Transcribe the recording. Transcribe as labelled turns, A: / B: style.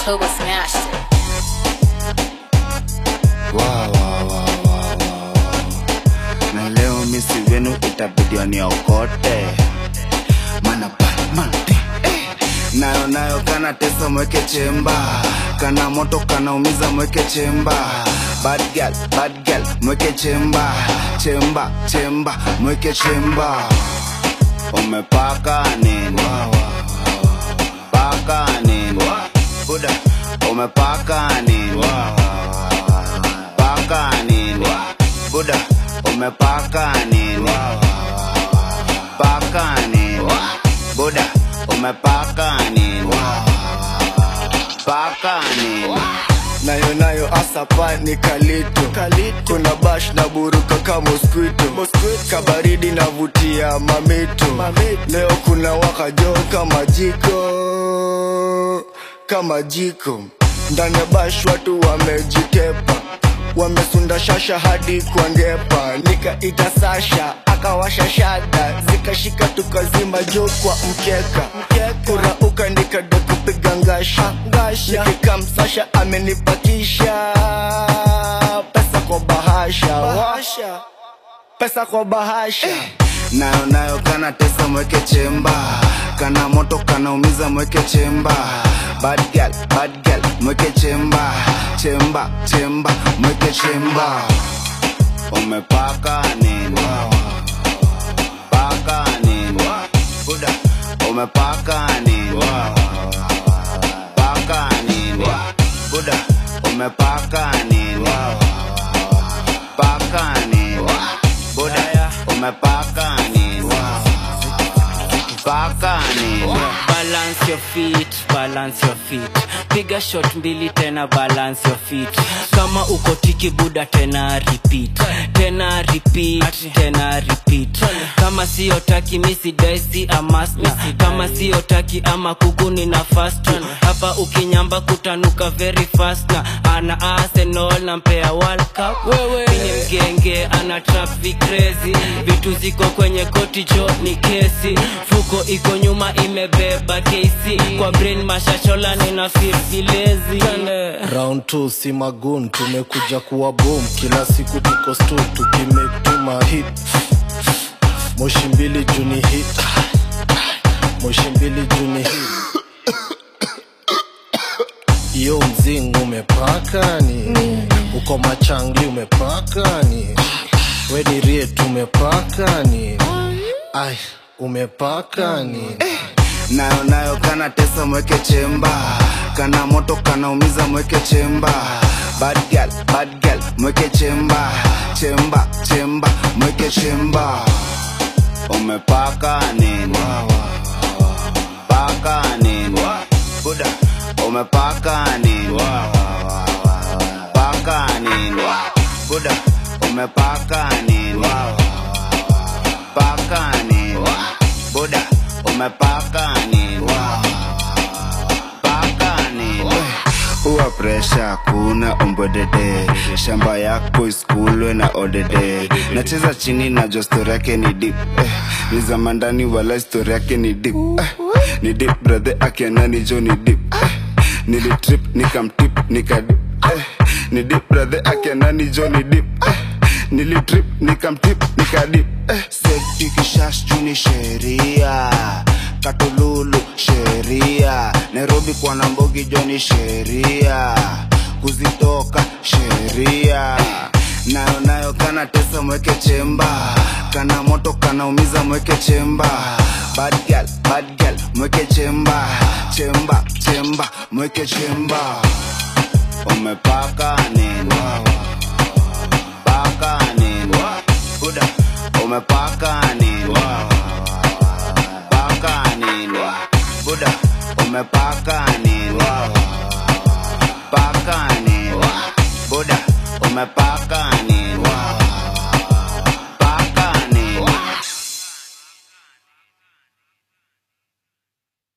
A: Turbo smashed it.
B: Wow, wow, wow, wow, wow, wow. na leo misi wenu itabidi waniokote mana Batman, eh. nayo nayo kana tesa mweke chemba kana moto kanaumiza mweke chemba bad girl, bad girl, mweke chemba chemba chemba mweke chemba umepaka nini paka nini buda umepaka nini paka nini buda umepaka nini paka nini buda umepaka nini paka nini
C: nayo nayo asapa ni kalito kuna bash na buruka ka mosquito kabaridi navutia mamito leo kuna wakajo kama jiko kama jiko ndani ya bash watu wamejitepa wamesunda shasha hadi kwa ngepa nikaita sasha akawasha shada zikashika tukazima jo kwa mkeka kurauka nikada kupiga ngasha nikikam sasha amenipakisha pesa kwa bahasha pesa kwa bahasha
B: nayo nayo kana tesa mweke chemba kana moto kanaumiza mweke chemba bad girl, bad girl, mweke chemba chemba chemba mweke chemba umepaka nini paka nini buda umepaka nini paka nini buda umepaka nini paka nini buda umepaka nini paka nini
D: balance your feet balance your feet piga shot mbili tena balance your feet kama uko tiki buda tena repeat tena repeat tena repeat kama sio taki misi daisi amasna kama sio taki ama kuguni na fast hapa ukinyamba kutanuka very fast na ana arsenal na mpea world cup wewe ni mgenge ana traffic crazy vitu ziko kwenye koti jo ni kesi fuko iko nyuma imebeba kesi kwa brain mashashola nina feel vilezi
E: round 2 si magun tumekuja kuwa boom kila siku tuko stu tukimake tuma hit moshi mbili juni hit moshi mbili juni hit iyo mzing umepakani uko machangli umepakani weni riet umepakani ai umepakani
B: nayo nayo kana tesa mweke chemba kana moto kanaumiza mweke chemba bad girl, bad girl, mweke chemba chemba chemba mweke chemba umepaka nini paka nini buda umepaka nini paka nini buda umepaka nini paka nini buda umepaka nini paka nini uwa presha kuna umbodede shamba yako iskulwe na odede nacheza chini na jo stori yake ni dip eh, ni zamandani wala stori yake ni dip eh, ni dip brathe akianani jo ni dip eh, nilitrip nikamtip nikadip eh, ni dip brathe akianani jo ni dip eh, nilitrip nikamtip nikadip eh, sektikishash juni sheria katululu sheria nairobi kwa nambogi joni sheria kuzitoka sheria nayo nayo kana tesa mweke chemba kana moto kanaumiza mweke chemba bad girl, bad girl, mweke chemba chemba chemba mweke chemba umepaka nini paka nini buda umepaka nini paka nini buda umepaka nini paka nini buda umepaka